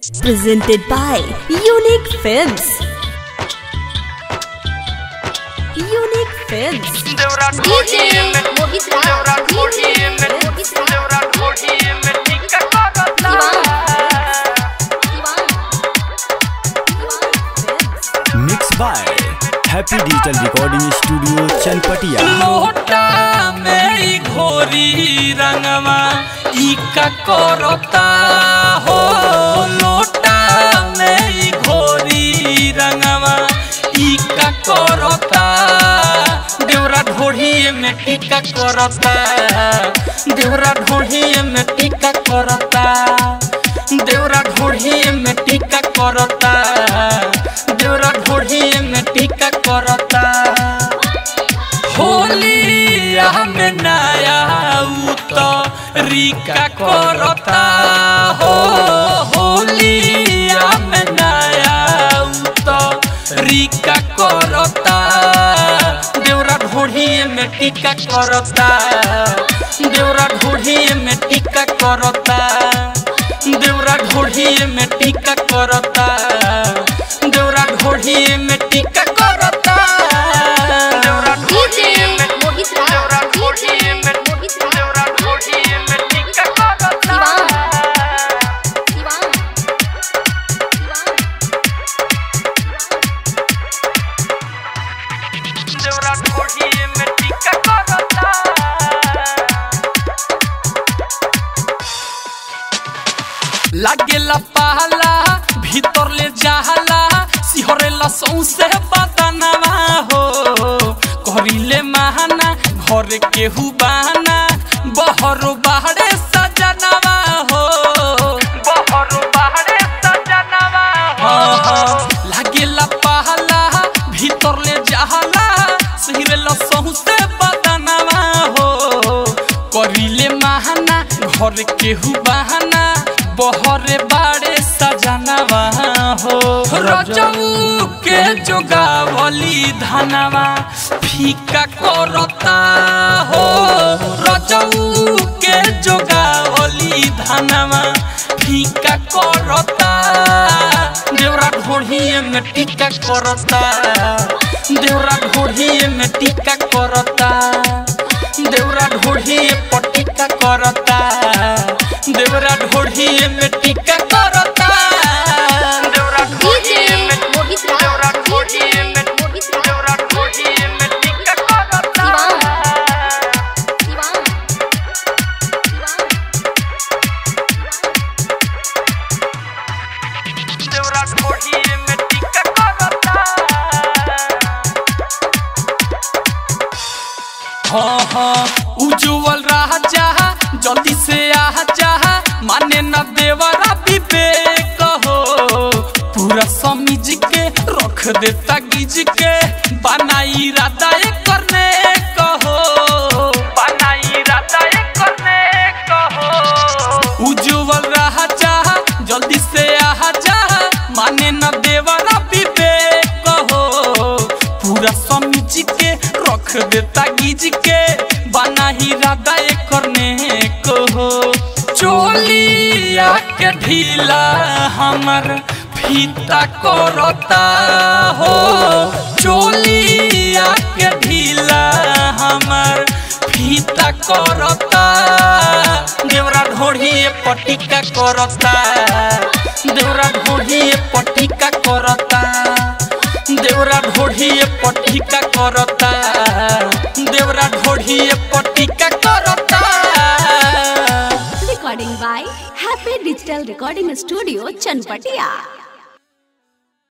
Presented by Unique Films. Unique Films. देवरा ढोली में मोहित राज देवरा ढोली में मोहित राज देवरा ढोली में टिक्का करता mix by happy digital recording studio Chanpatia लोटा में ई घोरी रंगवा ई का करता हो लोटा में ई घोरी रंगवा ई का करता देवरा ढोढ़ी में टीका करता देवरा ढोढ़ी में टीका करता देवरा ढोढ़ी में टीका करता देवरा ढोढ़ी में टीका करता होलिया में नया उतरिका करता हो होलिया में नया उतरिका करता देवरा ढोढ़ी में टीका करता देवरा ढोढ़ी में टीका करता देवरा ढोढ़ी में टीका करता देवरा ढोढ़ी में टीका करता देवरा ढोढ़ी में मोहित राज देवरा ढोढ़ी में मोहित राज देवरा ढोढ़ी में टीका करता देवरा ढोढ़ी में टीका करता लागेला पहला भीतर ले जाला सिहरेला सौसे बदनवा हो करिले महाना घर केहू बहाना बहरो बाहरे सजनवा हो बहरो बाहरे सजनवा हो लागेला पहला भीतर ले जाला सिहरेला सौसे बदनवा हो करिले महाना घर केहू बहाना बहरे बाड़े सजनवा हो रजऊ के जोगावली धनवा फीका करता हो रजऊ के जोगावली धनवा फीका करता देवरा ढोढ़ी में टीका करता देवरा ढोढ़ी में टीका करता देवरा ढोढ़ी पटिका करता देवरा ढोढ़ी में टीका करता देवरा ढोढ़ी में मोहित देवरा राज ढोढ़ी में मोहित राज देवरा ढोढ़ी में टीका करता देवरा ढोढ़ी में टीका करता हाँ हाँ उज्जवल राजा जल्दी से आ जा माने न देवरा विवेक हो पूरा समीज के रख देता गिज के बनाई राधा करने कहो बनाई राधा करने कहो उज्जवल राजा जल्दी से आ जा माने न देवरा विवेक हो पूरा समीज के रख देता गिज के बना ही राधा करने को हो चोलिया के ढीला हमर फीता करता हो चोलिया के ढीला हमर फीता करता देवरा ढोढ़ी पटिका करता देवरा ढोढ़ी पटिका करता देवरा ढोढ़ी पटिका करता देवरा ढोढ़ी पटिका करता Recording by Happy Digital Recording Studio, Chanpatia.